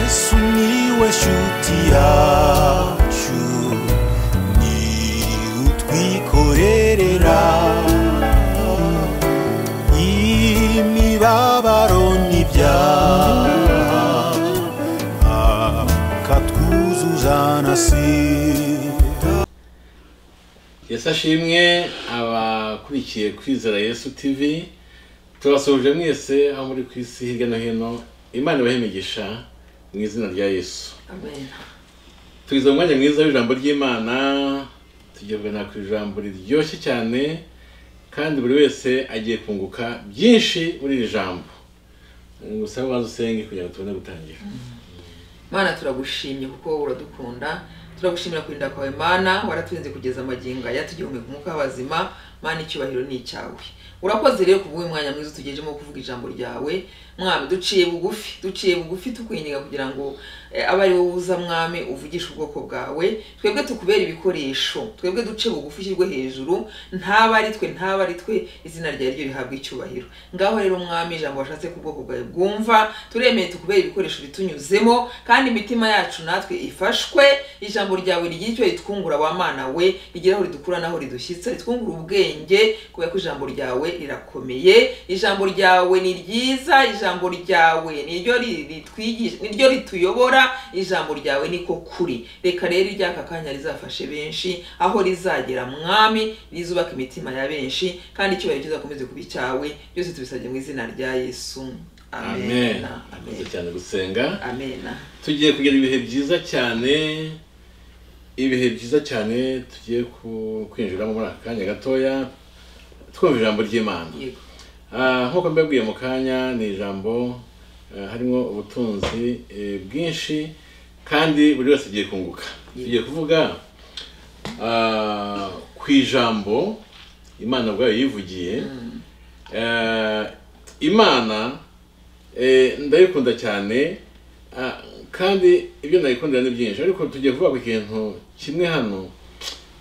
Miłeś utiaciu Ni utwikorerera Imibabaro n'ibyaha Akatwuzuzanasira yesu ashimwe abakurikiye kwizera yesu tv turasuhuje mwese aho muri ku isi hirya no hino imana ibahe imigisha mu izina rya yesu Amen. tugeze mu mwanya mwiza w'ijambo ry'imana tugerwe na ku ijambo riryoshye cyane kandi buri wese agiye kunguka byinshi muri iri jambo gusa ubanza usenge kugira ngo tubone gutangira mana turagushimye kuko uradukunda turagushimira kurinda kwawe mana waraturinze kugeza amagingo aya tugihumeka umwuka w'abazima mana icyubahiro ni icyawe urakoze rero ku bw'uyu mwanya mwiza utugejemo wo kuvuga ijambo ryawe mwami duciye bugufi duciye bugufi tukwinginga kugira ngo eh, abe ari wowe uza mwami uvugisha ubwoko bwawe twebwe tukubera ibikoresho twebwe duce bugufi ushyirwe hejuru ntaba ari twe ntaba ari twe izina ryawe ryo rihabwa icyubahiro ngaho rero mwami ijambo washatse ku bwoko bwawe bwumva turemeye tukubera ibikoresho bitunyuzemo kandi imitima yacu natwe ifashwe ijambo ryawe rigira icyo ritwungura wa mana we rigera aho ridukura naho ridushyitsa ritwungura ubwenge kubera ko ijambo ryawe rirakomeye ijambo ryawe ni ryiza ijambo ryawe niryo ri- ritwigisha niryo rituyobora ijambo ryawe niko kuri reka rero iryaka kanya rizafashe benshi aho rizagera mwami rizubaka imitima ya benshi kandi icyubahiro kizakomeze kuba icyawe byose tubisabye mu izina rya yesu amen amena akoze amena cyane gusenga amena tugiye kugira ibihe byiza cyane ibihe byiza cyane tugiye ku- kwinjiramo muri aka kanya gatoya twumva ijambo ry'imana yego Ah, nk'uko mbabwiye mu kanya ni ijambo eh, harimo ubutunzi eh, bwinshi kandi buri wese agiye kunguka tugiye kuvuga ah, ku ijambo imana ubwayo yivugiye Eh, imana eh, ndayikunda cyane ah, kandi ibyo ndayikundira ni byinshi ariko tugiye kuvuga ku kintu kimwe hano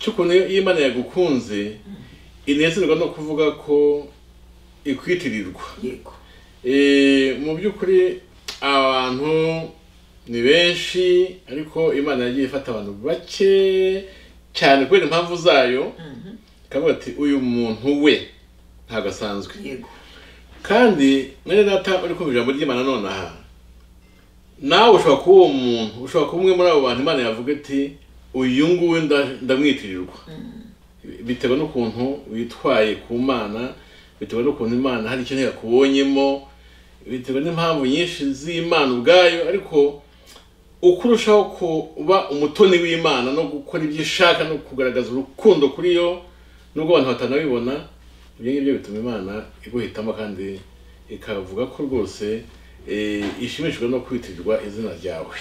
cy'ukuntu iyo iyo imana yagukunze inezerwa no kuvuga ko ikwitirirwa yego Eh, mu by'ukuri abantu ni benshi ariko imana yagiye ifata abantu bake cyane kubera impamvu zayo ikavuga ati uyu muntu we ntabwo asanzwe yego kandi mwene data uri kumva ijambo ry'imana nonaha nawe ushobora kuba uwo muntu ushobora kuba umwe muri abo bantu imana yavuga iti uyu nguyu nda- ndamwitirirwa bitewe n'ukuntu witwaye ku mana bitewe n'ukuntu imana hari ikintu yakubonyemo bitewe n'impamvu nyinshi z'imana ubwayo ariko uko urushaho kuba umutoni w'imana no gukora ibyo ishaka no kugaragaza urukundo kuri yo nubwo abantu batanabibona ibyo ngibyo bituma imana iguhitamo kandi ikavuga ko rwose eh, ishimishijwe no kwitirirwa izina ryawe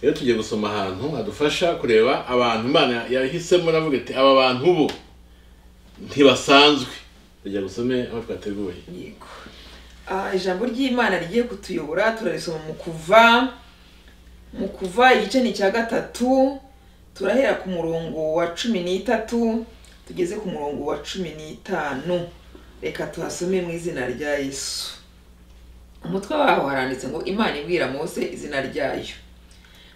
rero tugiye gusoma ahantu hadufasha kureba abantu imana yahisemo navuga ati aba bantu bo ntibasanzwe tujya gusome aho twateguye yego Ah, ijambo ry'imana rigiye kutuyobora turarisoma mu kuva mu kuva igice ni icya gatatu turahera ku murongo wa cumi n'itatu tugeze ku murongo wa cumi n'itanu reka tuhasome mu izina rya yesu umutwe waho haranditse ngo imana ibwira mose izina ryayo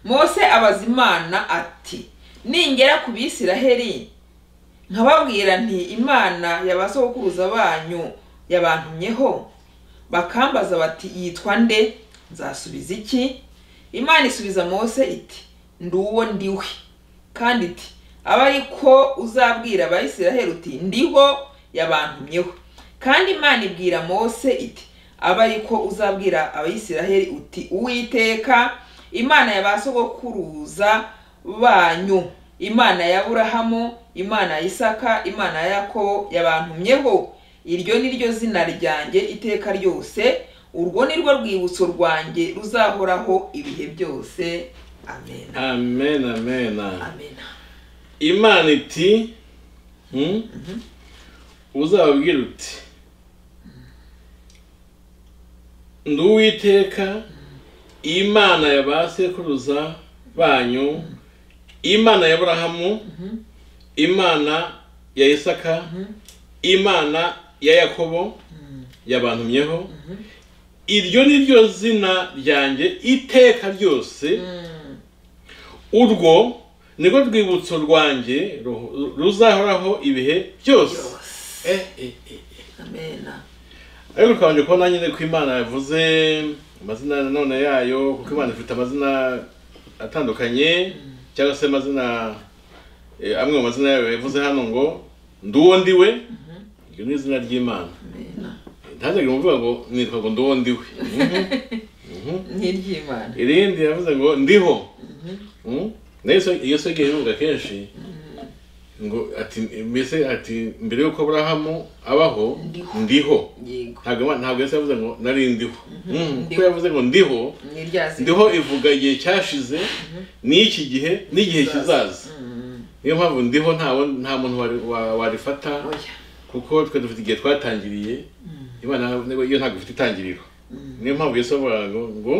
mose abaza imana ati ningera ku bisiraheli nkababwira nti imana yabasokuruza banyu yabantumyeho bakambaza bati yitwa nde nzasubiza iki imana isubiza mose iti ndi uwo ndiwe kandi iti abe ari ko uzabwira abayisiraheli uti ndiho yabantumyeho kandi imana ibwira mose iti abe ari ko uzabwira abayisiraheli uti uwiteka imana ya ba sogokuruza banyu imana ya aburahamu imana ya isaka imana ya yakobo yabantumyeho iryo ni ryo zina ryanjye iteka ryose urwo ni rwo rwibutso rwanjye ruzahoraho ibihe byose amen amen amen, amen. amen imana iti hmm? uzababwira uti ndi uwiteka imana ya ba sekuruza banyu imana ya aburahamu imana ya isaka imana ya yakobo yabantumyeho iryo ni ryo zina ryanjye iteka ryose urwo nirwo rwibutso rwanjye ru- ruzahoraho ibihe byose yose Eh, eh, eh. amena ariko ukabanje kubona nyine ko imana yavuze amazina nanone yayo kuko imana ifite amazina atandukanye cyangwa se amazina eh, amwe mu mazina yayo yavuze hano ngo ndi uwo ndi we iryo ni izina ry'imana amena ntazagira umuvuga ngo nitwa ngo ndi uwo ndi we Mhm. n'iry'imana irindi yavuze ngo ndiho Mm? nayo so- iyo sogeye ivuga kenshi ngo ati mbese ati mbere y'uko aburahamu abaho Ndiho. ndiho yego ntabwo Imana- ntabwo yesu yavuze ngo nari ndiho Mm, kuko Ndiho. yavuze ngo ndiho n'iryazina ndiho ivuga igihe cyashize n'iki gihe n'igihe kizaza niyo mpamvu ndiho nta wo- nta muntu wari- wa- warifata oya kuko twe dufite igihe twatangiriye imana ntabwo- yo ntabwo ifite itangiriro niyo mpamvu yesu avuga ngo ngo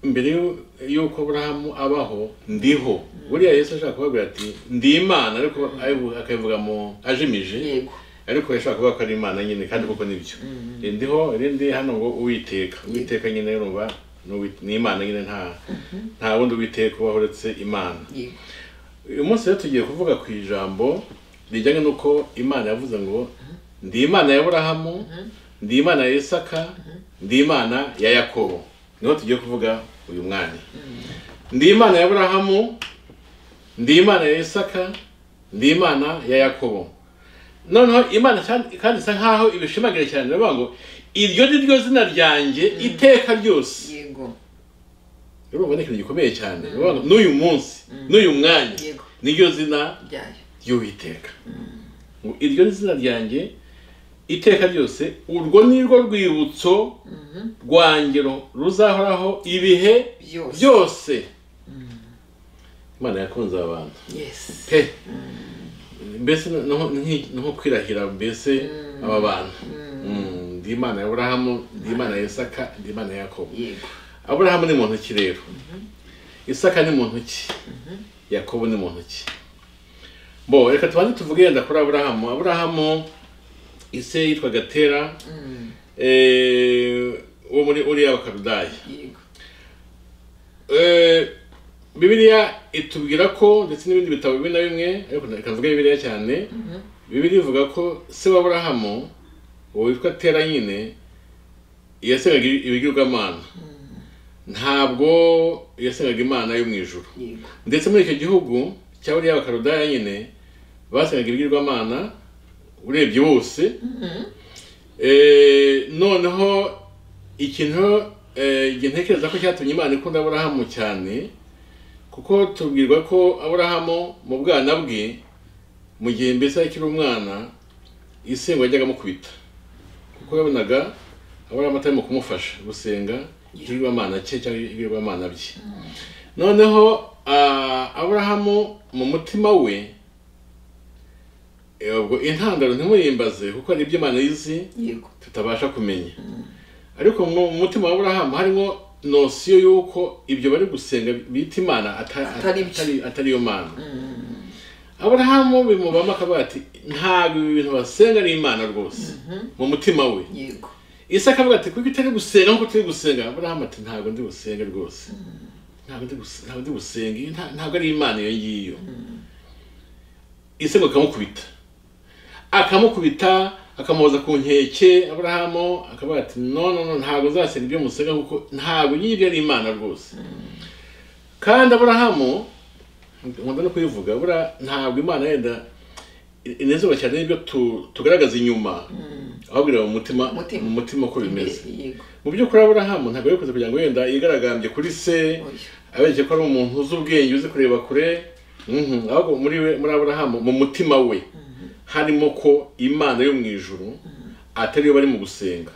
mbere y'u- y'uko aburahamu abaho ndiho buriya yesu ashaka kubabwira ati ndi imana ariko ayivu- akabivuga mu ajimije yego ariko yashobora kuvuga ko ari imana nyine kandi koko nibyo ndiho irindi hano ngo uwiteka uwiteka nyine urumva ni uwi- ni imana nyine nta nta wundi uwiteka ubaho uretse imana yego uyu munsi rero tugiye kuvuga ku ijambo rijyanye n'uko imana yavuze ngo ndi imana ya burahamu ndi imana ya isaka ndi imana ya yakobo niho tugiye kuvuga uyu mwanya ndi imana ya burahamu ndi imana ya isaka ndi imana ya yakobo noneho imana kandi- kandi isa nkaho ibishimagira cyane iravuga ngo iryo ni ryo zina ryanjye iteka ryose yego urumva ni ikintu gikomeye cyane Uravuga ngo n'uyu munsi n'uyu mwanya Yego. niryo zina ryayo ry'uwiteka ngo iryo ni izina ryanjye iteka ryose urwo ni rwo rwibutso rwangero ruzahoraho ibihe Byose. byose imana yakunze abantu yesi pe mbese naho- nki- ni nko kwirahira mbese aba bantu Mm, ndi imana ya burahamu ndi imana ya isaka ndi imana ya yakobo yego aburahamu ni muntu ki rero isaka ni muntu ki yakobo ni muntu ki bo reka tubanze tuvuge yenda kuri aburahamu aburahamu ise yitwaga tera Mm, eh, wo muri uriya wakarudaya yego Eh, bibiliya itubwira ko ndetse n'ibindi bitabo bimwe na bimwe ariko reka mvuge bibiliya cyane bibiliya ivuga ko se wa aburahamu uwo witwa tera nyine yasengaga ibigirwamana ntabwo yasengaga imana yo mu ijuru yego ndetse muri icyo gihugu cya buriya bakarudaya nyine basengaga ibigirwamana urebye bose Eh, noneho ikintu eh, igihe ntekereza ko cyatumye imana ikunda aburahamu cyane kuko tubwirwa ko aburahamu mu bwana bwe mu gihe mbese akiri umwana isengwa yajyaga amukubita kuko yabonaga aburahamu atarimo kumufasha gusenga ikigirwamana cye cyangwa ibigirwamana bye noneho ah, aburahamu mu mutima we eh, ubwo intandaro ntimuyimbaze kuko hari ibyo imana izi yego tutabasha kumenya ariko mu mu mutima wa aburahamu harimo nosiyo y'uko ibyo bari gusenga bita imana ata- Atari byo. atari atari yo mana aburahamu bimubamo akavuga ati ntabwo ibi bintu basenga ari imana rwose mu mutima we yego isaka avuga ati kuko utari gusenga nkuko turi gusenga aburahamu ati ntabwo ndi gusenga rwose ntabwo ndi gusenga ntabwo ndi gusenga iyi nta- ntabwo ari imana iyo ngiyo isengo akamukubita akamukubita akamuhoza ku nkeke aburahamu akavuga ati no no no ntabwo nzasenga ibyo musenga kuko ntabwo nyibyo ari imana rwose kandi aburahamu nkunda no kubivuga buriya ntabwo imana yenda inezerwa cyane n'ibyo tu- tugaragaza inyuma ahubwo ireba mu mutima Mutima. mu mutima uko bimeze Imbere, yego mu by'ukuri aburahamu ntabwo yabikoze kugira ngo wenda yigaragambye kuri se oya abereke ko ari umuntu uzi ubwenge uzi kureba kure Mhm. ahubwo muri we muri aburahamu mu mutima we harimo ko imana yo mu ijuru atari yo bari mu gusenga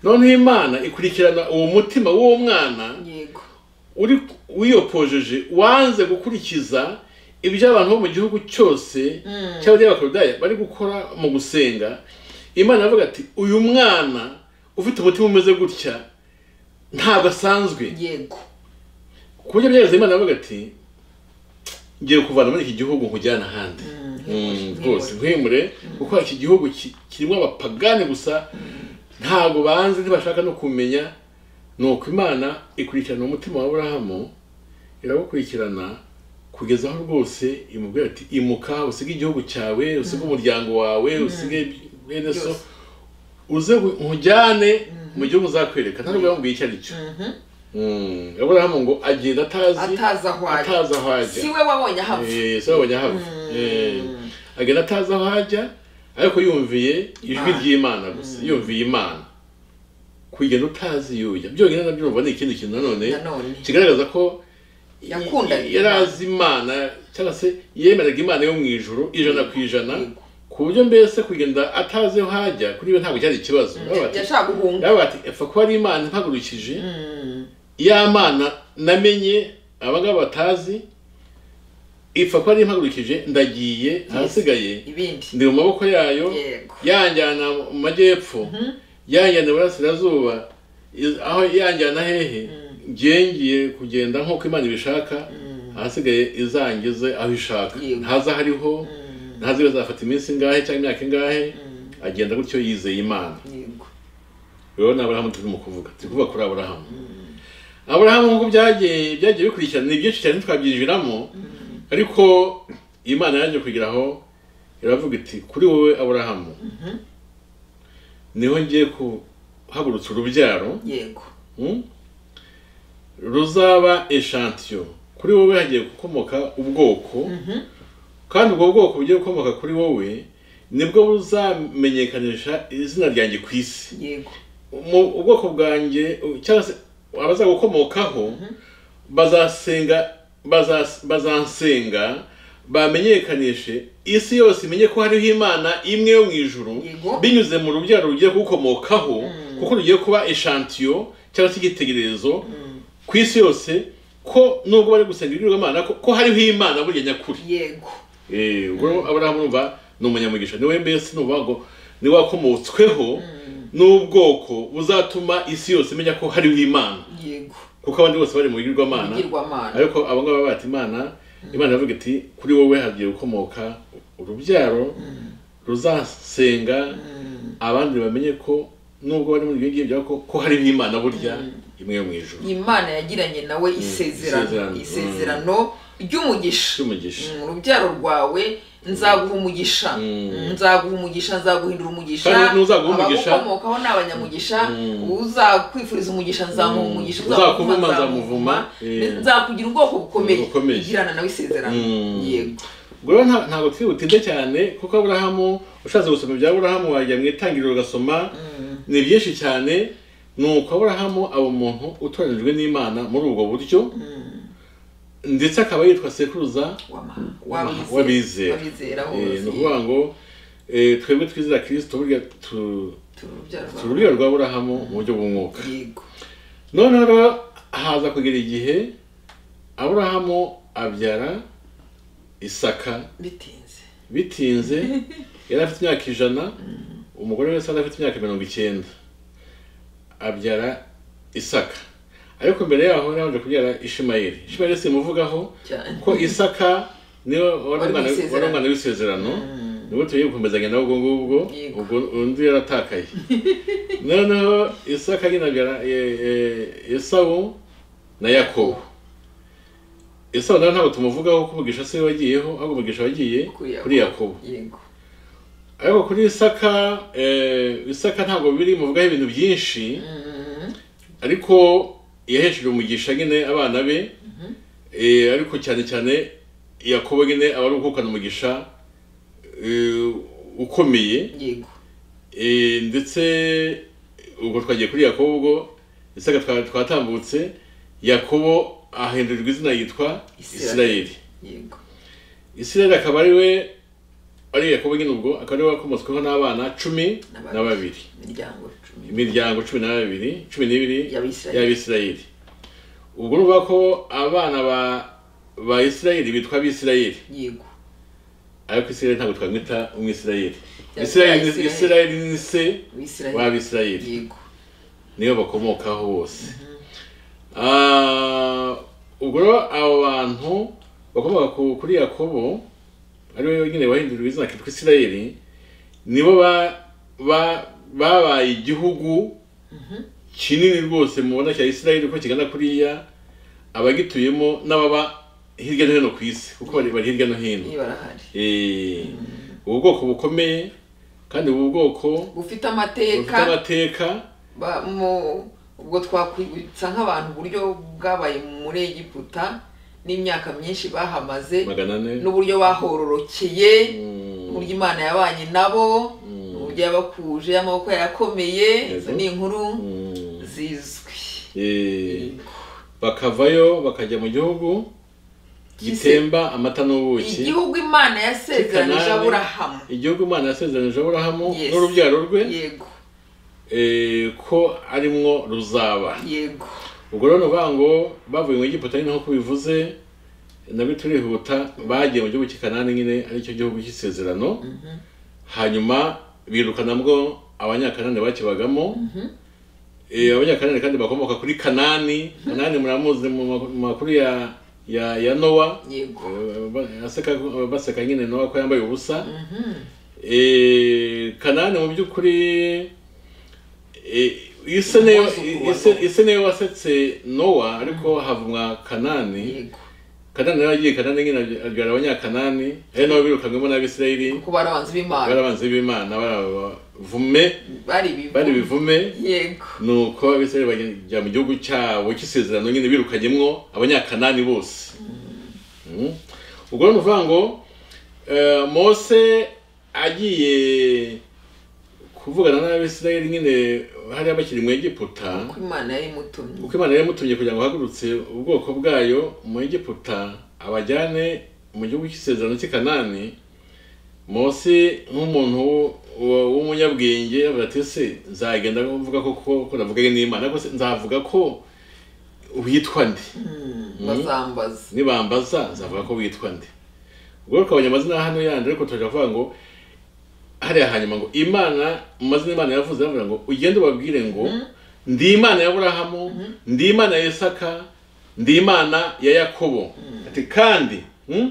noneho imana ikurikirana uwo mutima w'uwo mwana yego uri wiyopojeje wanze gukurikiza ibyo abantu bo mu gihugu cyose cyangwa iby'abakarudaya bari gukora mu gusenga imana iravuga ati uyu mwana ufite umutima umeze gutya ntabwo asanzwe yego ku buryo byageze imana iravuga ati ngiye kuvana muri iki gihugu nkujyana ahandi Mm, rwose nkwimure kuko iki gihugu ki- kirimo abapagani gusa ntabwo banze ntibashaka no kumenya ni uko imana ikurikirana umutima wa burahamu irawukurikirana kugeza aho rwose imubwira ati imuka usige igihugu cyawe usige umuryango wawe usige bene so Byose. uze nkujyane mu gihugu uzakwereka nta nubwo yamubwiye icyo ari cyo Mm, aburahamu ngo agenda atazi atazi aho ajya atazi aho ajya si we wabonye ahava Eh, so babonye ahava Eh, agenda atazi aho ajya ariko yumviye ijwi Imana. ry'imana gusa yumviye imana kugenda utazi yuya byonyine nabyo urumva ni ikindi kintu nanone nanone kigaragaza ko Yakundaga y- yari azi imana cyangwa se yemeraga imana yo mu ijuru ijana ku ijana Yego. ku buryo mbese kugenda atazi aho ajya kuri we ntabwo cyari ikibazo Baravuga ati- yashaka guhunga baravuga ati epfa kuba ari imana impagurukije Mm, ya mana namenye abangaba batazi ipfa ko ari impagurukije ndagiye ahasigaye ibindi ndi mu maboko yayo yego yanjyana mu majyepfo yanjyana iburasirazuba i- aho yanjyana hehe ngiye kugenda nk'uko imana ibishaka ahasigaye izangize aho ishaka Yego. ntaza hariho ntazi iyo azafata iminsi ingahe cyangwa imyaka ingahe agenda gutyo yizeye imana yego rero ni aburahamu turimo kuvuga turi kuvuga kuri aburahamu aburahamu nk'uko byagiye byagiye bikurikirana ni byinshi cyane twabyinjiramo ariko imana yaje kugira aho iravuga iti kuri wowe aburahamu niho ngiye kuhagurutsa urubyaro yego mm, ruzaba eshantiyo kuri wowe hagiye gukomoka ubwoko kandi ubwo bwoko bugiye gukomoka kuri wowe nibwo buzamenyekanisha izina ryanjye ku isi yego mu ubwoko bwanjye cyangwa se abazagukomokaho bazasenga baza- bazansenga bamenyekanishe isi yose imenye ko hariho imana imwe yo mu ijuru Yego. binyuze mu rubyaro rugiye kugukomokaho kuko rugiye kuba eshantiyo cyangwa se igitekerezo ku isi yose ko nubwo bari gusenga ibigirwamana ko, ko hariho imana burya nyakuri yego Eh, ubwo aburahamu urumva ni umunyamugisha niwe mbese nuvuga ngo ni wakomotsweho n'ubwoko buzatuma isi yose imenya ko hariho imana yego kuko abandi bose bari mu bigirwamana ibigirwamana ariko abo ngabo baba bati imana imana iravuga iti kuri wowe hagiye gukomoka urubyaro ruzasenga abandi bamenye ko nubwo bari muri ibyo ngibyo ariko ko hariho imana burya imwe yo mu ijuru imana yagiranye nawe isezerano isezerano. isezerano ry'umugisha cy'umugisha Mm, urubyaro rwawe nzaguha umugisha Mm, nzaguha umugisha nzaguhindura umugisha Kandi n'uzaguha umugisha- abagukomokaho ni abanyamugisha uzakwifuriza umugisha nzamuha umugisha Uzakuvuma, nzamuvuma. Eh. nzakugira ubwoko bukomeye Bukomeye. igirana nawe isezerano Mm. yego ubwo rero nta- ntabwo twihutinde cyane kuko aburahamu ushatse gusoma ibya aburahamu wajya mu itangiriro ugasoma ni byinshi cyane ni uko aburahamu aba umuntu utoranijwe n'imana muri ubwo buryo ndetse akaba yitwa sekuruza Wama- Wama- wabizera. wabizera wabizera Eh, ni bose ukuvuga ngo eh, twebwe twizera kirisito burya tu- turi urubyaro turi rwawe. urubyaro rwa aburahamu mu buryo bw'umwuka yego noneho rero haza kugera igihe aburahamu abyara isaka bitinze bitinze yari afite imyaka ijana umugore wese yari afite imyaka mirongo icyenda abyara isaka ariko mbere yaho yabanje kubyara ishimayeli ishimayeli simuvugaho cyane ko isaka niwe wari Wari umwana- w'isezerano. wari umwana w'isezerano nibwo tugiye gukomezanya nawe ubwo ngubwo Yego. ubwo undi yaratakaye noneho isaka nyine abyara e- e- esawu na yakobo esawu nawe ntabwo tumuvugaho ko umugisha se wagiyeho ahubwo umugisha wagiye Kuri Yakobo. kuri yakobo yego ariko kuri isaka eh, isaka ntabwo biri muvugaho ibintu byinshi ariko yahesheje umugisha nyine abana be eh, ariko cyane cyane yakobo nyine aba ari guhukana umugisha eh, ukomeye yego Eh, ndetse ubwo twagiye kuri yakobo ubwo isaka twa- twatambutse yakobo ahindurirwa izina yitwa Isirayeli. isirayeli yego isirayeli akaba ari we ari yakobo nyine ubwo akaba ari we wakomotsweho n'abana cumi N'ababiri. na babiri imiryango cumi imiryango cumi na babiri cumi n'ibiri Y'Abisirayeli. y'abisirayeli ubwo uruvuga ko abana ba ba isirayeli bitwa abisirayeli yego ariko isirayeli ntabwo twamwita umwisirayeli Yabyaye isirayeli ni- Isirayeli. isirayeli ni se w'isirayeli w'abisirayeli yego niyo bakomokaho bose Ah, ubwo rero abo bantu bakomoka ku- kuri yakobo ariwe nyine wahinduriwe izina kitwa isirayeli nibo ba ba babaye igihugu kinini rwose mubona cya isirayeli uko kigana kuriya abagituyemo n'ababa hirya no hino ku isi kuko bari bari hirya no hino iyo barahari Eh, ubu bwoko bukomeye kandi ubu bwoko bufite bufite amateka amateka ba- mu- ubwo twakwibutsa nk'abantu uburyo bwabaye muri egiputa n'imyaka myinshi bahamaze magana ane n'uburyo bahororokeye Mm, uburyo imana yabanye nabo uburyo yabakuje amaboko yakomeye Yego. izo ni inkuru mm, zizwi eh, bakavayo bakajya mu gihugu gitemba amata n'ubuki igihugu imana yasezeranije Kikanani. aburahamu igihugu imana yasezeranije aburahamu Yes. n'urubyaro rwe yego eh, ko arimwo ruzaba yego ubwo rero ni ukuvuga ngo bavuye mu egiputa nyine nk'uko bivuze nabyo turihuta bagiye mu gihugu cy'ikanani nyine aricyo gihugu cy'isezerano hanyuma birukanabwo abanyakanani bakibagamo Eh, abanyakanani kandi bakomoka kuri kanani kanani muramuzi mu ma- mu makuru ya ya ya nowa yego Eh, ba- aseka baseka nyine nowa ko yambaye ubusa Eh, kanani mu by'ukuri eh, ise niyo- Umwuzukuru wa ise- Nowa. ise niyo wasetse nowa ariko havumwa kanani yego kanani nawe agiye kanani nyine abya- abyara abanyakanani ari nabo birukanwemo n'abisirayeli kuko bari abanzi b'imana barabanzi b'imana barabavume bari bari ibivu bivume yego nuko abisirayeli bajya mu gihugu cyabo cy'isezerano nyine birukanyemo abanyakanani bose Mm. ubwo rero ni ukuvuga ngo eh, mose agiye kuvugana n'abisirayeli nyine hariya bakiri mu egiputa ko imana yari imutumye uko imana yamutumye kugira ngo ahagurutse ubwoko bwayo mu egiputa abajyane mu gihugu cy'isezerano cy'i kanani mose nk'umuntu w- w- w'umunyabwenge avuga ati se nzagenda mvuga koko ko navuganye n'imana ariko se nzavuga ko witwa ndi bazambaza nibambaza nzavuga ko witwa nde ubwo ukabonye amazina hano yandi ariko tujya kuvuga ngo hariya hanyuma ngo imana mu mazina imana yavuze yavuga ngo ugende ubabwire ngo ndi imana ya burahamu ndi imana ya isaka ndi imana ya yakobo ati kandi mm,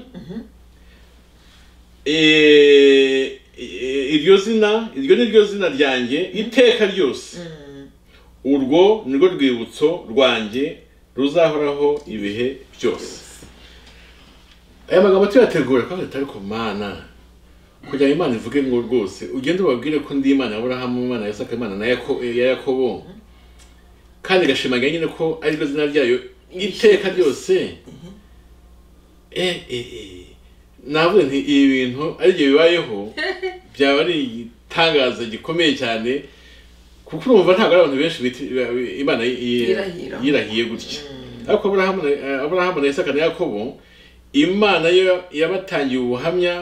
eh, eh, iryo zina iryo ni ryo zina ryanjye iteka ryose urwo ni rwo rwibutso rwanjye ruzahoraho ibihe byose aya magambo tuyategura kandi atari ku mana kugira ngo imana ivuge ngo rwose ugende ubabwire ko ndi imana ya burahamu imana ya isaka imana na Yako- ya yakobo kandi igashimangira nyine ko ari ryo zina ryayo iteka ryose eh eh eh navuze nti ibi bintu ari byo bibayeho byaba ari igitangazo gikomeye cyane kuko urumva ntabwo ari abantu benshi biti- ba- imana yi- yi- Yirahira. yirahiye gutya ariko aburahamu na- eh, aburahamu na isaka na yakobo imana yo yabatangiye ubuhamya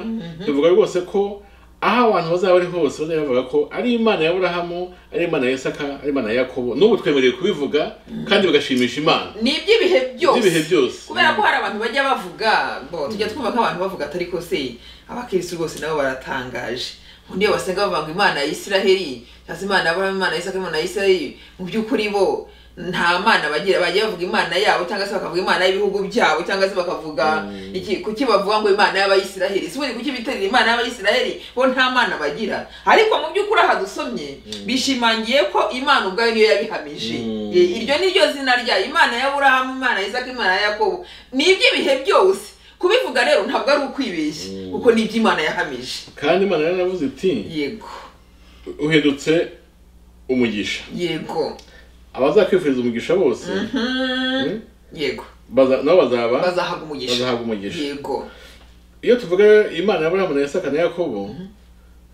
bivuga rwose ko aho abantu bazaba bari hose bazajya bavuga ko ari imana ya aburahamu ari imana ya isaka ari imana ya yakobo n'ubu twemerewe kubivuga kandi bigashimisha imana ni iby'ibihe byose Iby'ibihe byose. kubera ko hari abantu bajya bavuga bo tujya twumva nk'abantu bavuga atari ko se abakirisitu bose nabo baratangaje undi iyo basenga bavuga ngo imana ya isiraheli cyangwa se imana yaburahamu imana ya isaka imana ya isiraheli mu by'ukuri bo nta mana bagira bajya bavuga imana yabo cyangwa se bakavuga imana y'ibihugu byabo cyangwa se bakavuga iki kuki bavuga ngo imana y'abayisiraheli si kuki biterera imana y'abayisiraheli bo nta mana bagira ariko mu by'ukuri aha dusomye bishimangiye ko imana ubwayo niyo yabihamije Mm. Eh, iryo ni ryo zina ryayo imana ya burahamu imana ya isaka imana ya yakobo ni iby'ibihe byose kubivuga rero ntabwo ari ukwibeshya kuko ni iby'imana yahamije kandi imana yaravuze iti yego uhindutse umugisha yego abazakwifuriza umugisha bose mm, yego baza- nabo bazaba bazahaga umugisha bazahabwa umugisha yego iyo tuvuga imana ya aburahamu na isaka na yakobo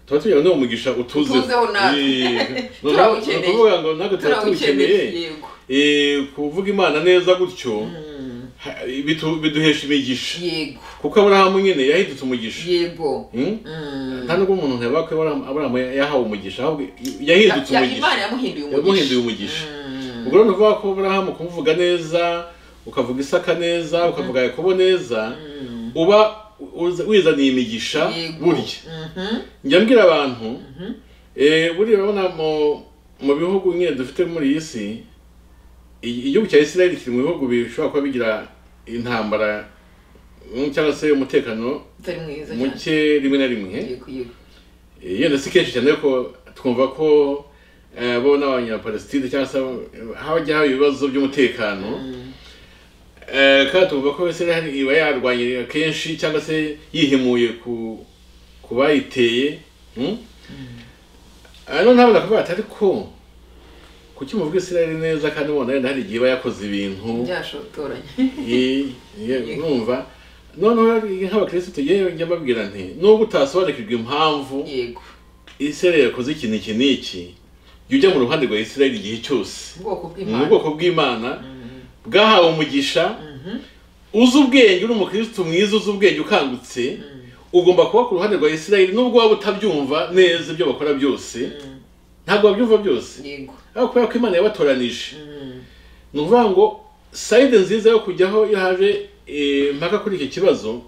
tuba tugira ngo niwo mugisha utuze Utuzeho natwe. Turawukeneye. turawukeneye ngo natwe tuba tuwukeneye yego Eh, kuvuga imana neza gutyo ha- bitu- biduhesha imigisha yego kuko aburahamu nyine yahindutse umugisha yego Mm? Mm. nta nubwo umuntu ntiyababwa ko Aburahamu- aburahamu yahawe umugisha ahubwo yahindutse Ya- ya- umugisha imana yamuhinduye umugisha yamuhinduye umugisha ubwo rero uvuga ko Aburahamu kumuvuga neza ukavuga isaka neza ukavuga yakobo neza uba uza- wizaniye imigisha Yego. burya Mhm. njya mbwira abantu eh, buriya urabona mu mu bihugu nyine dufite muri iyi si i- igihugu cya Israel kiri mu bihugu bishobora kuba bigira intambara mm, cyangwa se umutekano utari mwiza cyane muke rimwe na rimwe yego yego Eh, yenda si kenshi cyane ariko twumva ko eh, bo n'abanyapalesitine cyangwa se abo- hajya haba ibibazo by'umutekano Eh, kandi tuvuga ko israel iba yarwanye kenshi cyangwa se yihemuye ku ku bayiteye hmm? Ah, none habona kuvuga ati ariko kuki muvuga israel neza kandi mubona wenda hari igihe iba yakoze ibintu byashotoranye Ye- ye- urumva noneho nk'abakirisitu yewe njya mbabwira nti nubwo utasobanukirwa impamvu yego israel yakoze ikintu iki n'iki jya ujya mu ruhande rwa israel igihe cyose ubwoko ni bw'imana ubwoko bw'imana bwahawe umugisha uzi ubwenge uri umukirisitu mwiza uzi ubwenge ukangutse ugomba kuba ku ruhande rwa israel nubwo waba utabyumva neza ibyo bakora byose ntabwo wabyumva byose yego ariko kubera ko imana yabatoranije Mm. ni ukuvuga ngo sayide nziza yo kujyaho iyo haje eh, impaka kuri iki kibazo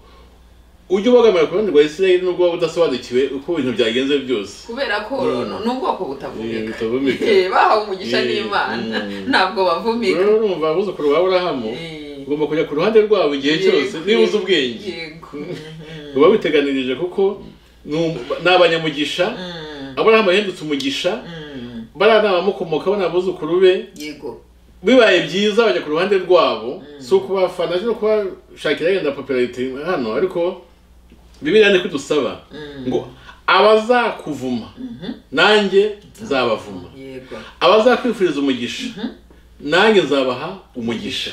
ujye ubogamira ku ruhande rwa israel nubwo waba udasobanukiwe uko ibintu byagenze byose kubera ko Mm. ni ubwoko butavumika Eh, butavumika. Eh, bahawe umugisha Eh, n'imana mm. ntabwo bavumika rero urumva abuzukuru ba burahamu Eh, ugomba kujya ku ruhande rwabo igihe cyose yego, niba uzi yego, ubwenge yego Mhm. biba biteganirije kuko ni um- ni abanyamugisha Mm. aburahamu yahindutse umugisha Mm. bariya ni abamukomokaho ni abuzukuru be yego bibaye byiza bajya ku ruhande rwabo si ukubafana no kubashakira yenda popularity hano ariko bibiliya ni kudusaba Mm. ngo abazakuvuma nanjye nzabavuma yego abazakwifuriza umugisha nanjye nzabaha umugisha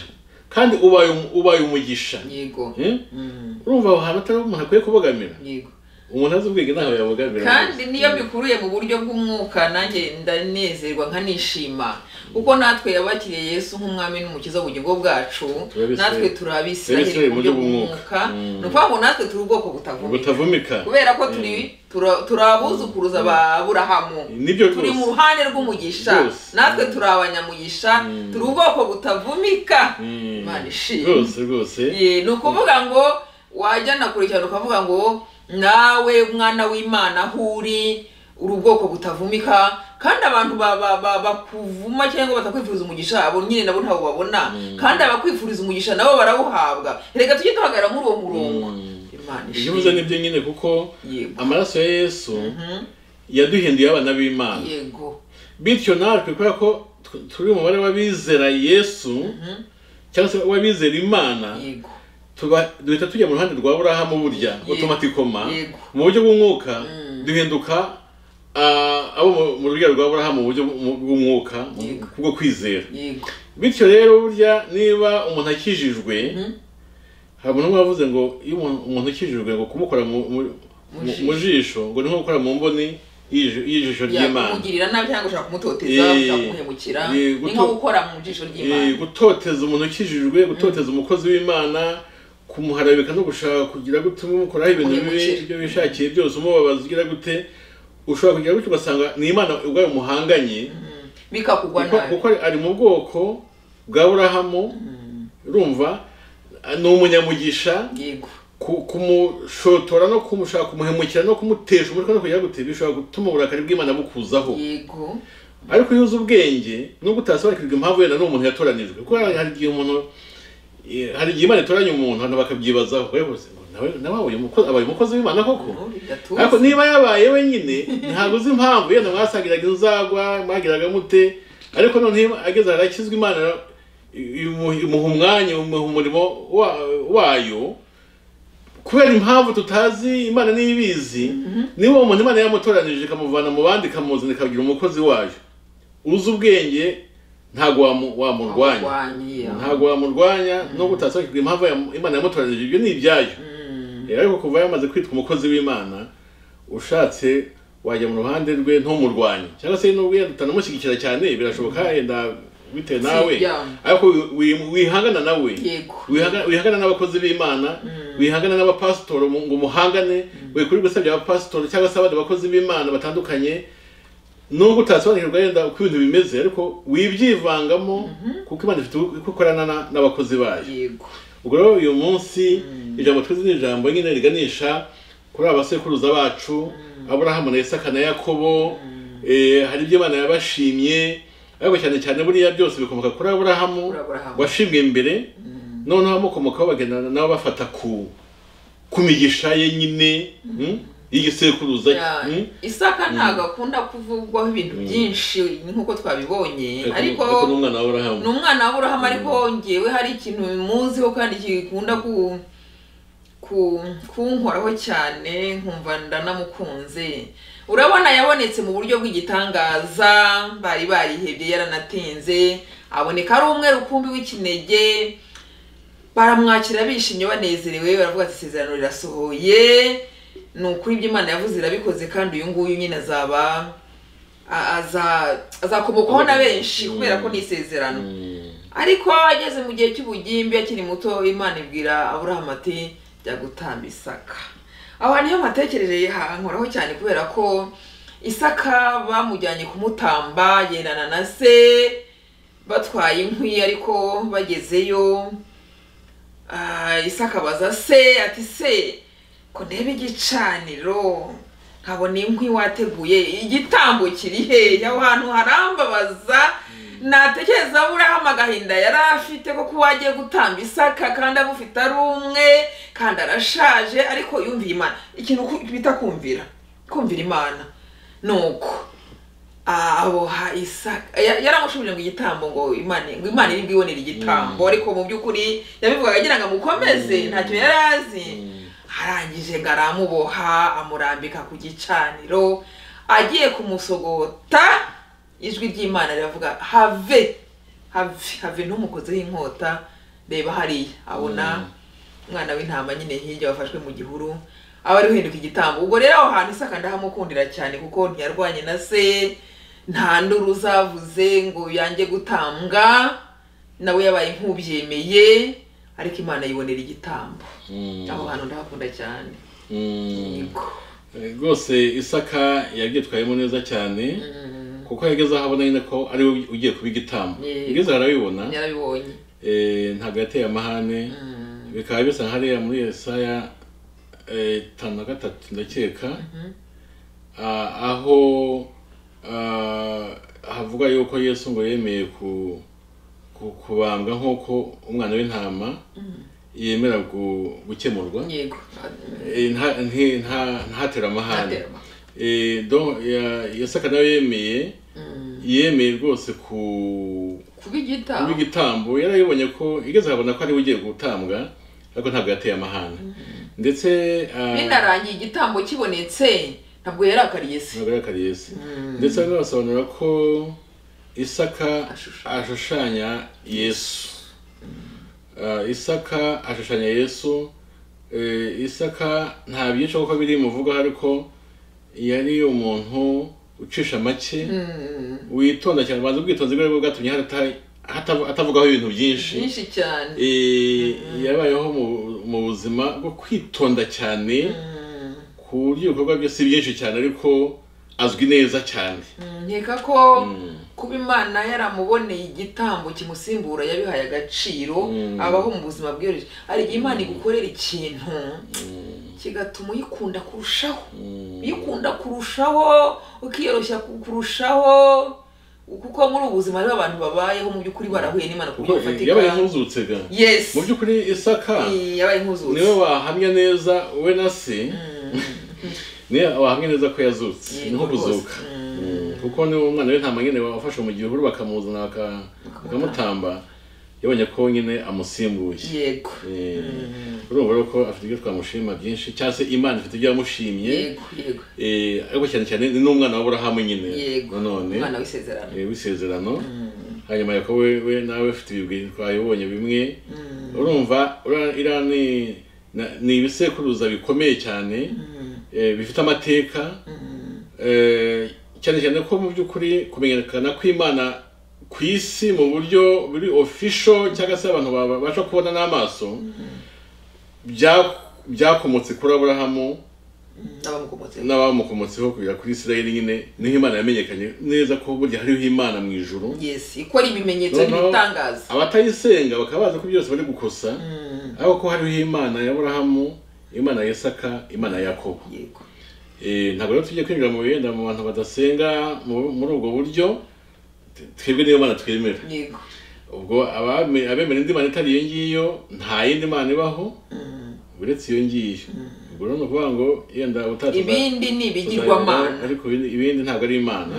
kandi ubaye ubaye umugisha yego Eh? Mm. urumva aho hantu atari umuntu akwiye kubogamira yego umuntu azi ubwenge ntaho yabogamira kandi niyo mbikuruye mu buryo bw'umwuka nanjye ndanezerwa nkanishima kuko natwe yabakiriye yesu nk'umwami n'umukiza w'ubugingo bwacu Turi abisirayeli. natwe turi abisiraheli mu buryo bw'umwuka Mm. ni ukuvuga ngo natwe turi ubwoko butavumika butavumika kubera ko turi tura- turi abuzukuruza ba burahamu nibyo turi mu rwose ruhande rw'umugisha Rwose. natwe turi abanyamugisha turi ubwoko butavumika Mm. imana ishimwe rwose rwose Eh, ni ukuvuga ngo wajya na kure cyane ukavuga ngo nawe mwana w'imana aho uri uri ubwoko butavumika kandi abantu ba- ba- ba- bakuvuma cyangwa batakwifuriza umugisha abo nyine nabo ntabwo babona kandi abakwifuriza umugisha nabo barawuhabwa reka tujye duhagarara muri uwo murongo Mm. imana ibyo uvuze ishimwe nibyo nyine kuko yego amaraso ya yesu Mhm. yaduhinduye abana b'imana yego bityo natwe kubera ko tu- turi umubare w'abizera yesu Mhm. cyangwa se w'abizera imana yego tuba- duhita tujya mu ruhande rwa burahamu burya Yego. otomatikoma Yego. mu buryo bw'umwuka Mm. duhinduka ah, abo mu- mu rugero rwa burahamu mu buryo bw'u- bw'umwuka mu- Yego. kubwo kwizera yego bityo rero burya niba umuntu akijijwe Mhm. hari umuntu umwe wavuze ngo iyo umuntu umuntu akijijwe ngo kumukora mu- mu- Mu mu- jisho. mu jisho ngo ni nko gukora mu mboni y'iji- y'ijisho ry'imana yakumugirira nabi cyangwa ushaka kumutoteza Eh, ushaka kumuhemukira eh, ni nko guto- gukora mu jisho Eh, ry'imana gutoteza umuntu ukijijwe gutoteza umukozi w'imana kumuharabika no gushaka kugira gute umukoraho ibintu bibi Kumwimukira. ibyo bishakiye byose umubabaza ugira gute ushobora kugira gutyo ugasanga ni imana ubwayo muhanganye bikakugwa kuko nabi kuko ari mu bwoko bwa burahamu urumva ni umunyamugisha yego ku- kumushotora no kumushaka kumuhemukira no kumutesha umutwe no kugira gute bishobora gutuma uburakari bw'imana bukuzaho yego ariko iyo uzi ubwenge nubwo utasobanukirwa impamvu wenda n'umuntu yatoranijwe kuko hari hari igihe umuntu eh, hari igihe imana itoranya umuntu abantu bakabyibazaho ariko se, ngo nawe nawe abaye umukozi abaye umukozi w'imana koko ariko bidatuza niba yabaye wenyine ntabwo uzi impamvu yenda mwasangiraga inzagwa mwagiraga mute ariko noneho ageze ahantu akizwa imana imu- imuha umwanya imuha umurimo wa- wayo kubera impamvu tutazi imana niyo ibizi niba uwo muntu imana yamutoranije ikamuvana mu bandi ikamuzana ikagira umukozi wayo uzi ubwenge ntabwo wamu- wamurwanya ntabwo wamurwanya nubwo utasobanukirwa impamvu yam- imana yamutoranije ibyo ni ibyayo Eh, ariko kuva yamaze kwitwa umukozi w'imana ushatse wajya mu ruhande rwe ntumurwanye cyangwa se nubwo yenda utanamushyigikira cyane birashoboka yenda bitewe nawe byanga. ariko wi- wi- wihangana nawe Yego. Wihaga- wihangana n'abakozi b'imana wihangana n'abapasitoro mu- ngo muhangane we kuri gusabya abapasitoro cyangwa se abandi bakozi b'imana batandukanye nubwo utasobanukirwa yenda uko ibintu bimeze ariko wibyivangamo kuko imana ifite uko ikorana na- n'abakozi bayo yego ubwo rero uyu munsi ijambo twize ni ijambo nyine riganisha kuri abasekuruza bacu aburahamu na isaka na yakobo eh, hari ibyo imana yabashimye ariko cyane cyane buriya byose bikomoka kuri aburahamu Kuri Aburahamu. washimwe mbere noneho abamukomokaho bagenda nabo bafata ku ku migisha ye nyine mm, y'igisekuruza Ya, mm? isaka ntabwo akunda kuvugwaho ibintu byinshi nk'uko twabibonye ariko ariko ariko n'umwana wa Aburahamu ni umwana w'aburahamu ariko ngewe hari ikintu muziho kandi gikunda ku ku- kunkoraho cyane nkumva ndanamukunze urabona yabonetse mu buryo bw'igitangaza bari barihebye yaranatinze aboneka ari umwe rukumbi w'ikinege baramwakira bishimye banezerewe baravuga ati isezerano rirasohoye ni ukuri ibyo imana yavuze irabikoze kandi uyu nguyu nyine azaba a- aza- azakomokwaho na benshi kubera ko ni isezerano Mm. ariko ageze mu gihe cy'ubugimbi akiri muto imana ibwira aburahamu ati jya gutamba isaka aho niho mpatekerereye hankoraho cyane kubera ko isaka bamujyanye kumutamba yendana na se batwaye inkwi ariko bagezeyo ah, isaka abaza se ati se ko ndebe igicaniro nkabona inkwi wateguye igitambo kiri he aho hantu harambabaza natekereza aburahamu agahinda yari afite ko kuba agiye gutamba isaka kandi abufite ari umwe kandi arashaje ariko yumviye imana ikintu ku- bita kumvira kumvira imana ni uko aboha isaka ya- yaramushubije ngo igitambo ngo imana ngo imana iri bwibonere igitambo ariko mu by'ukuri yabivugaga agira ngo amukomeze ntacyo yari azi arangije ngo aramuboha amurambika ku gicaniro agiye kumusogota ijwi ry'imana riravuga have have have ntumukozeho inkota reba hariya abona umwana w'intama nyine hirya wafashwe mu gihuru aba ari guhinduka igitambo ubwo rero aho hantu isaka ndahamukundira cyane kuko ntiyarwanye na se nta nduru uzavuze ngo yange gutambwa nawe yabaye nk'ubyemeye ariko imana yibonera igitambo Mm. aho hantu ndahakunda cyane Mm. Yego. rwose isaka yabyitwayemo neza cyane kuko yageze aho abona nyine ko ari we ugiye kuba igitambo Yego. igeze arabibona yarabibonye eh, ntabwo yateye amahane bikaba bisa nka hariya muri Yesaya eh, tanu na gatatu ndakeka Ah, aho ah, havuga yuko Yesu ngo yemeye ku ku- kubambwa nk'uko umwana w'intama yemera gu- gukemurwa yego Eh, nta- nti- nta- ntatere amahane Ntaterwa. Eh, donc, ya- yasaka nawe yemeye yemeye rwose ku kuba igitambo kuba igitambo yarayibonye ko igeze ahabona ko ariwe ugiye gutambwa ariko ntabwo yateye amahane ndetse ah, binarangiye igitambo kibonetse ntabwo yarakariye se ntabwo yarakariye se ndetse bamwe basobanura ko isaka Ashushanya. ashushanya yesu Ah, isaka ashushanya yesu Eh, isaka nta byinshi kuko biri muvuga ariko yari umuntu ucisha make witonda cyane ubanza ubwitonzi bwe aribwo bwatumye harata- hatavu- hatavugaho ibintu byinshi byinshi cyane Eh, yabayeho mu- mu buzima bwo kwitonda cyane ku buryo ibikorwa bye si byinshi cyane ariko azwi neza cyane nkeka ko kuba imana yaramuboneye igitambo kimusimbura yabihaye agaciro abaho mu buzima bwiyoroheje hari igihe imana igukorera ikintu kigatuma uyikunda kurushaho uyikunda kurushaho ukiyoroshya ku- kurushaho kuko muri ubu buzima hariho abantu babayeho mu by'ukuri barahuye n'imana ku buryo Kuko, eh, bufatika yabaye nk'uzutse ga yes mu by'ukuri isaka Eh, yabaye nk'uzutse niwe wahamya neza we na se niwe wahamya neza ko yazutse Yego ni nko kuzuka rwose. Mm, kuko niwe umwana we nta manyine wafashe mu gihuru bakamuzana baka- bakamutamba yabonye ko nyine amusimbuye yego Eh, urumva rero ko afite ibyo twamushima byinshi cyangwa se imana ifite ibyo yamushimye yego yego Eh, ariko cyane cyane ni n'umwana w'aburahamu nyine yego nanone umwana w'isezerano eh, w'isezerano hanyuma yakobo we we nawe ufite ibigwi twabibonye bimwe urumva ura- iriya ni- na- ni ibisekuruza bikomeye cyane eh, bifite amateka eh, cyane cyane ko mu by'ukuri kumenyekana kw'imana ku isi mu buryo buri ofisho cyangwa se abantu babasha kubona n'amaso bya- byakomotse kuri aburahamu n'abamukomotseho n'abamukomotseho kugera kuri Isirayeli nyine niho imana yamenyekanye neza ko burya hariho imana mu ijuru yes ikora ibimenyetso n'ibitangaza abatayisenga bakaba bazi ko byose bari gukosa ariko ko hariho imana ya Aburahamu imana ya Isaka imana ya Yakobo yego Eh, ntabwo rero tujye kwinjira mu bihenda mu bantu badasenga mu- muri ubwo buryo t- twebwe niyo mana twemera yego ubwo abame- abemera indi mana itari iyo ngiyo nta yindi mana ibaho uretse iyo ngiyo ubwo rero ni ukuvuga ngo yenda utatse ibindi ni ibigirwamana ariko ibindi- ibindi ntabwo ari imana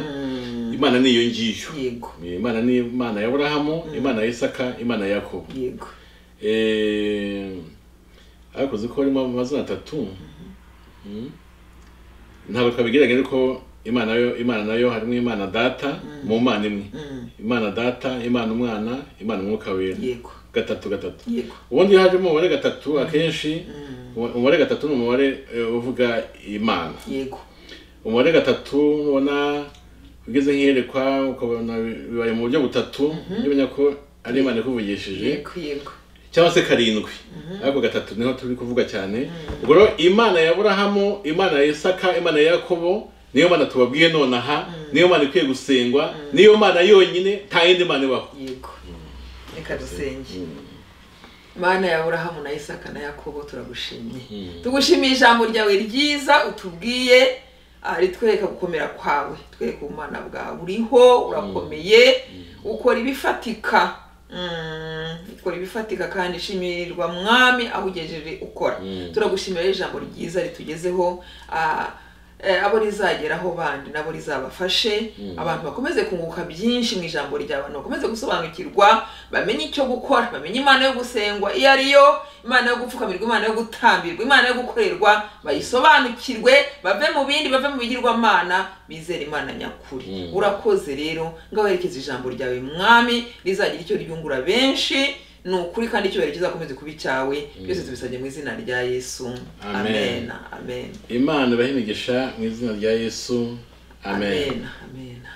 imana ni iyo ngiyo yego imana ni imana ya burahamu imana ya isaka imana ya yakobo yego Eh, ariko uzi ko harimo amazina atatu Mm. ntabwo twabigereranya ariko imana yo imana nayo harimo imana data mu mana imwe Mm. imana data imana umwana imana umwuka wera yego gatatu gatatu yego ubundi iyo hajemo umubare gatatu akenshi umubare gatatu ni umubare eh, uvuga imana yego umubare gatatu nubona ugeze nk'iyerekwa ukabona bibaye mu buryo butatu niba umenya ko ari imana ikuvugishije yego yego cyangwa se karindwi ariko gatatu niho turi kuvuga cyane ubwo rero imana ya burahamu imana ya isaka imana ya yakobo niyo mana tubabwiye nonaha niyo mana ikwiye gusengwa niyo mana yonyine nta yindi mana ibaho yego reka dusenge mana ya burahamu na isaka na yakobo turagushimye tugushimiye ijambo ryawe ryiza utubwiye ah, ritwereka gukomera kwawe twereka ubumana bwawe uriho urakomeye ukora ibifatika Mm, ukora ibifatika kandi shimirirwa mwami aho ugejeje ukora turagushimira ijambo ryiza ritugezeho ah, eh, abo rizageraho bandi nabo rizabafashe abantu bakomeze kunguka byinshi mu ijambo ryawe abantu bakomeze gusobanukirwa bamenye icyo gukora bamenye imana yo gusengwa iyo ari yo imana yo gupfukamirwa imana yo gutambirwa imana yo gukorerwa bayisobanukirwe bave mu bindi bave mu bigirwamana bizere imana nyakuri urakoze rero ngo werekeze ijambo ryawe mwami rizagira icyo ryungura benshi ni ukuri kandi icyubahiro kizakomeze kuba icyawe byose tubisabye mu izina rya yesu Amen. amena amena imana ibahe imigisha mu izina rya yesu amen amena amena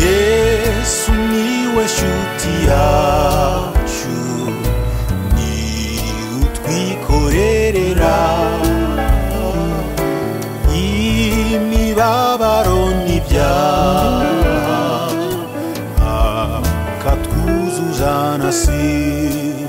Yesu niwe shuti yacu ni utwikorerera imibabaro n'ibyaha akatwuzuzana si